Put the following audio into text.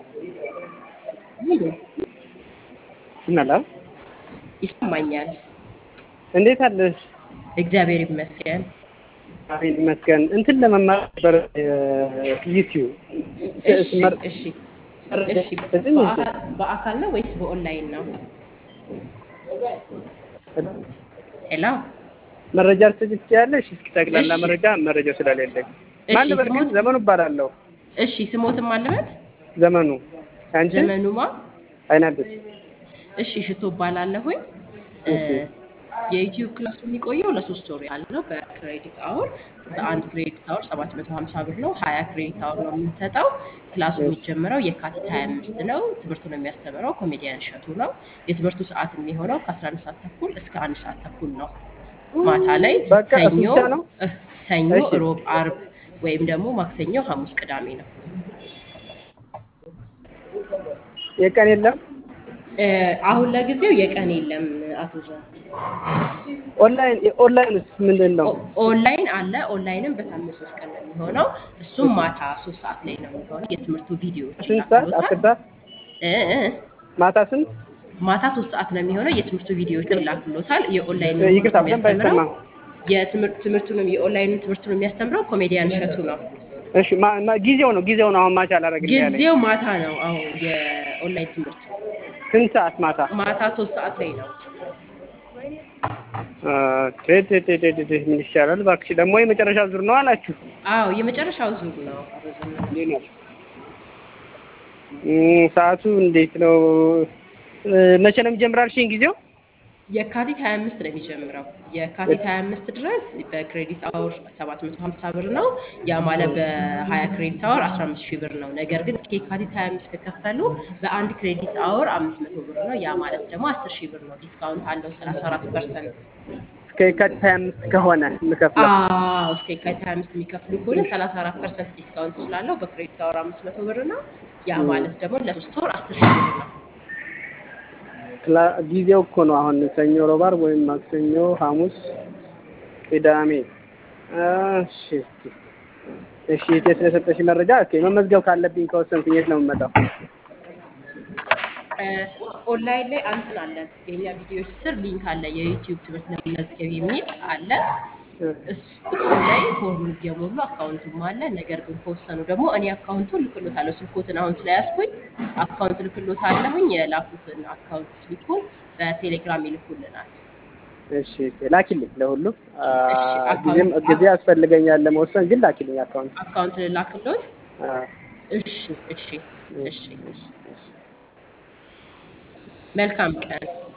ሙሉ ይመላ ይሰማኛል። እንዴት አለሽ? እግዚአብሔር ይመስገን። አሜን ይመስገን። እንትን ለመማር ነበር ዩቲዩብ እሺ እሺ እሺ። በአካል በአካል ነው ወይስ በኦንላይን ነው? ሄሎ መረጃ ልትሰጪ ትችያለሽ? እስኪ ጠቅላላ እሺ። መረጃ መረጃው ስለሌለኝ እሺ፣ ማን ልበል ግን? ስሞት- ዘመኑ እባላለሁ። እሺ ስሞትም አለበት ዘመኑ አንቺ? ዘመኑማ አይናደስ እሺ ሽቶ እባላለሁኝ። እ፣ እሺ። የዩቲዩብ ክላሱ የሚቆየው ለሶስት ወር ያህል ነው። በክሬዲት አወር በአንድ ክሬዲት አወር 750 ብር ነው። 20 ክሬዲት አወር ነው የምንሰጠው። ክላሱ የሚጀምረው የካቲት 25 ነው። ትምህርቱን የሚያስተምረው ኮሜዲያን እሸቱ ነው። የትምህርቱ ሰዓት የሚሆነው ከ11 ሰዓት ተኩል እስከ አንድ ሰዓት ተኩል ነው። ማታ ላይ በቃ እሱ ሰኞ ብቻ ነው? እ፣ ሰኞ፣ እሺ። ሮብ፣ አርብ ወይም ደግሞ ማክሰኞ፣ ሐሙስ፣ ቅዳሜ ነው። የቀን የለም እ፣ አሁን ለጊዜው የቀን የለም አቶ ዘ ኦንላይን ኦንላይንስ ምንድን ነው? ኦ- ኦንላይን አለ። ኦንላይንም በሳምንት ሶስት ቀን ነው የሚሆነው። እሱም ማታ ሶስት ሰዓት ላይ ነው የሚሆነው። የትምህርቱ ቪዲዮዎች ስንት ሰዓት? አስር ይላክሎታል። ሰዓት እ እ ማታ ስንት? ማታ ሶስት ሰዓት ነው የሚሆነው። የትምህርቱ ቪዲዮዎች ይላክሎታል። የኦንላይን ይቅርታ በደንብ አይሰማም። የትምህርት ትምህርቱንም የኦንላይን ትምህርቱን የሚያስተምረው ኮሜዲያን እሸቱ ነው። እሺ ማ- ማ- ጊዜው ነው ጊዜው ነው አሁን ማች አላደረግልኝ ያለኝ። ጊዜው ማታ ነው። አሁን የኦንላይን ትምህርት ስንት ሰዓት ማታ? ማታ ሶስት ሰዓት ላይ ነው። አ፣ ቴ ቴ ቴ ቴ ቴ ምን ይሻላል እባክሽ። ደግሞ የመጨረሻ ዙር ነው አላችሁ። አዎ የመጨረሻው ዙር ነው። አቶ ዘመነ እም፣ ሰዓቱ እንዴት ነው? እ፣ መቼ ነው የሚጀምራል? ሽን ጊዜው የካቲት 25 ነው የሚጀምረው። የካቲት 25 ድረስ በክሬዲት አወር 750 ብር ነው። ያ ማለት በ20 ክሬዲት አወር 15 ሺህ ብር ነው። ነገር ግን እስከ የካቲት 25 ከከፈሉ በአንድ ክሬዲት አወር 500 ብር ነው። ያ ማለት ደግሞ 10 ሺህ ብር ነው። ዲስካውንት አለው 34 ፐርሰንት። እስከ የካቲት 25 ከሆነ የምከፍለው አዎ እስከ የካቲት 25 የሚከፍሉ ከሆነ 34 ፐርሰንት ዲስካውንት ስላለው በክሬዲት አወር 500 ብር ነው። ያ ማለት ደግሞ ለሶስት ወር 10 ሺህ ብር ነው። ክላ- ጊዜው እኮ ነው አሁን ሰኞ፣ ሮብ፣ ዓርብ ወይም ማክሰኞ፣ ሐሙስ፣ ቅዳሜ። እሺ እስኪ እሺ እቴ ስለሰጠሽ መረጃ ኦኬ። መመዝገብ ካለብኝ ከወሰንኩኝ የት ነው የምመጣው? ኦንላይን ላይ አንትን አለን። የኛ ቪዲዮዎች ስር ሊንክ አለ። የዩቲዩብ ትምህርት ለመመዝገብ የሚል አለ። እሱ እሱ ላይ ፎርሙን እየሞሉ አካውንቱም አለ። ነገር ግን ከወሰኑ ደግሞ እኔ አካውንቱን ልክሎታለሁ። ስልኮትን አሁን ስለያዝኩኝ አካውንት ልክሎታለሁኝ። የላኩትን አካውንት ስሊፑን በቴሌግራም ይልኩልናል። እሺ እሺ፣ ላኪልኝ ለሁሉም አ፣ እሺ፣ ጊዜም አካውንት- ጊዜ ያስፈልገኛል ለመወሰን ግን ላኪልኝ አካውንት። አካውንት ልላክሎት። አ፣ እሺ እሺ እሺ። እሺ እሺ። መልካም ቀን።